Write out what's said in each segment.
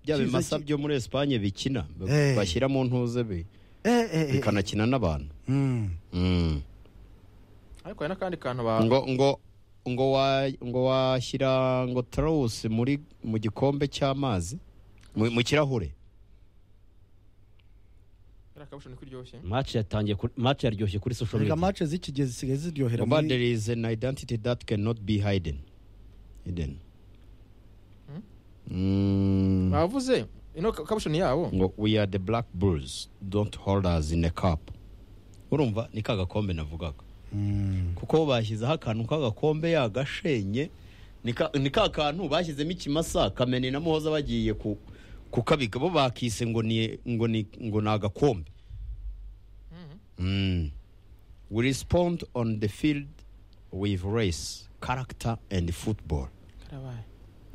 bya Cyiza bimasa ki- byo muri Espagne bikina ba- Eh. bashyira mu ntuze bi- Eh, eh, eh, bikanakina n'abantu mm. Mm. ariko hari n'akandi kantu ba ngo ngo ngo wa- ngo washyira ngo trawusi muri mu gikombe cy'amazi mu mu kirahure kariya kabusho niko iryoshye match yatangiye kuri- match yaryoshye kuri social reka media match z'ikigezi zisigaye ziryohera But muri there is an identity that cannot be hidden. Hidden. Mm. bavuze ino ka- kabusho ni yabo Ngo we are the black bulls don't hold us in a cup urumva ni ka gakombe navugaga Mm. kuko bashyizeho akantu k'agakombe yagashenye ni ka ni ka kantu bashyizemo ikimasa kamenera muhoza bagiye ku kukabika bo bakise ngo ni ngo ni ngo ni agakombe Mm. we respond on the field with race character and football karabaye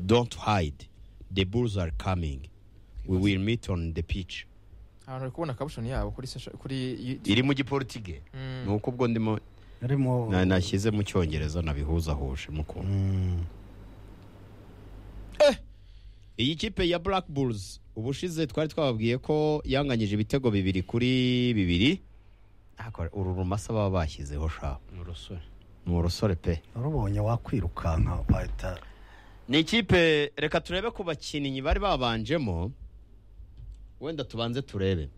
Don't hide. The bulls are coming. We will meet on the pitch. abantu bari kubona kabusho ni yabo kuri sesha- kuri Iri mu giportige. Mm. Ni uko ubwo ndimo harimo na- nashyize mu cyongereza nabihuzahuje mukunda. Mm. Iyi kipe ya Black Bulls ubushize twari twababwiye ko yanganyije ibitego bibiri kuri bibiri. Ariko Uru rumasa baba bashyizeho sha. Urusore. Ni urusore pe. warubonye wakwirukanka wahita Ni ikipe reka turebe ku bakinnyi bari babanjemo wenda tubanze turebe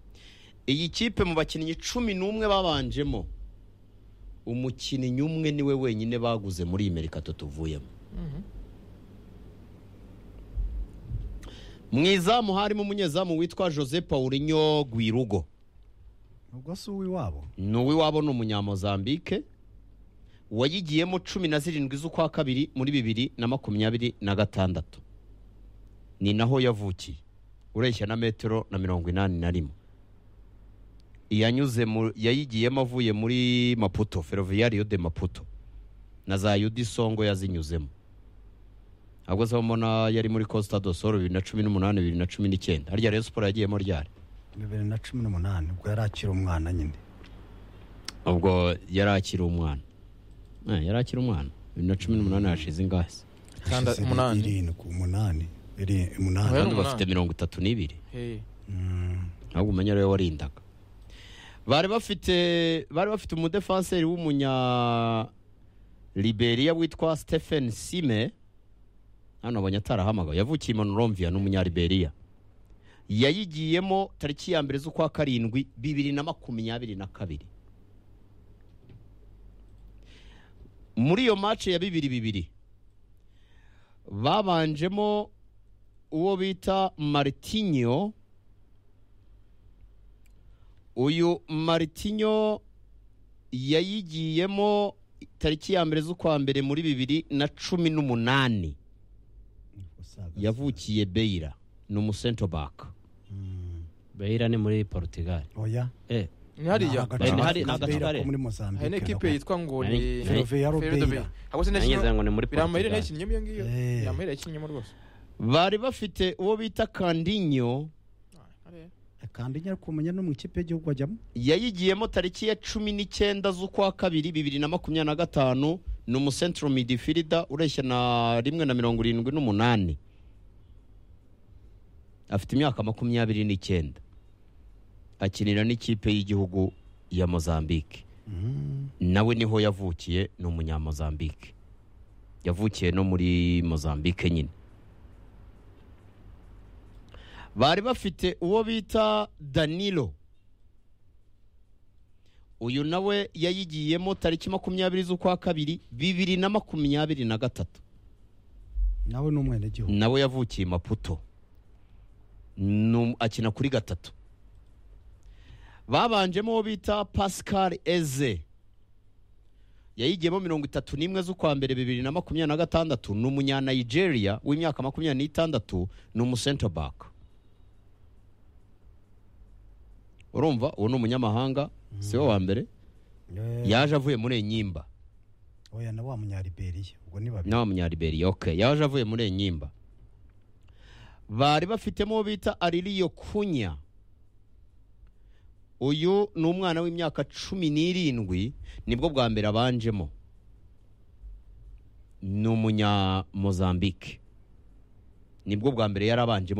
iyi kipe mu bakinnyi cumi n'umwe babanjemo umukinnyi umwe niwe wenyine baguze muri iyi merikato tuvuyemo mu izamu harimo umunyezamu witwa jose paulinho gwirugo ubwo si uw'iwabo ni uw'iwabo ni umunyamozambike wayigiyemo cumi na zirindwi z'ukwa kabiri muri bibiri na makumyabiri na gatandatu ni naho yavukiye ureshya na metero na mirongo inani na rimwe yanyuze mu yayigiyemo avuye muri maputo ferroviario de maputo na za yudi songo yazinyuzemo ahubwo se mbona yari muri costa do sol bibiri na cumi n'umunani bibiri na cumi n'icyenda harya rero siporo yagiyemo ryari bibiri na cumi n'umunani ubwo yari akiri umwana nyine ubwo yari akiri umwana Eh, yari akiri umwana bibiri na cumi n'umunani hashize ingasi Kanda Hashize umunani. irindwi umunani iri- umunani Yari abandi bafite umunani. mirongo itatu n'ibiri Hey. Mm. ahubwo umenya ariwe warindaga bari bafite bari bafite umudefanseri w'umunya liberiya witwa stephen sime hano abonye atarahamagawe yavukiye i monrovia ni umunya liberiya yayigiyemo tariki ya mbere z'ukwa karindwi bibiri na makumyabiri na kabiri muri iyo mace ya bibiri bibiri babanjemo uwo bita maritinyo uyu maritinyo yayigiyemo tariki ya mbere z'ukwa mbere muri bibiri na cumi n'umunani Usaga- yavukiye beyira ni umusento baka Mm. Beira ni muri Portugal oya eh ni hariya Ni Hari- hari- agace ka ni Beira agace ko muri hari Mozambique n'ikipe yitwa ngo ni Nani- Ferroviário Ferroviário Beira. Ahubwo se nanjye ngira ngo ni muri biramayire Portugal nayikinnyemo iyo ngiyo Eh. biramayire nayikinnyemo rwose bari bafite uwo bita kandinyo kandi nyari kumenya no mu ikipe y'igihugu ajyamo yayigiyemo tariki ya cumi n'icyenda z'ukwa kabiri bibiri na makumyabiri na gatanu ni umusentro midifirida ureshya na rimwe na mirongo irindwi n'umunani afite imyaka makumyabiri n'icyenda akinira n'ikipe y'igihugu ya mozambique nawe niho yavukiye ni umunyamozambique yavukiye no muri mozambique nyine bari bafite uwo bita danilo uyu nawe yayigiyemo tariki makumyabiri z'ukwa kabiri bibiri na makumyabiri na gatatu nawe ni umwenegihugu nawe yavukiye i maputo Ni um- akina kuri gatatu babanjemo uwo bita pascal eze yayigiyemo mirongo itatu n'imwe z'ukwa mbere bibiri na makumyabiri na gatandatu ni umunyanigeria w'imyaka makumyabiri n'itandatu ni umusentabaka urumva uwo ni umunyamahanga si we wa mbere Eh, yaje avuye muri enyimba oya na wa munyariberiya ubwo ni babiri nawe munyariberiya ok yaje avuye muri enyimba bari bafitemo uwo bita aririyo kunya uyu ni umwana w'imyaka cumi n'irindwi nibwo bwa mbere abanjemo ni umunyamozambike nibwo bwa mbere yarabanjemo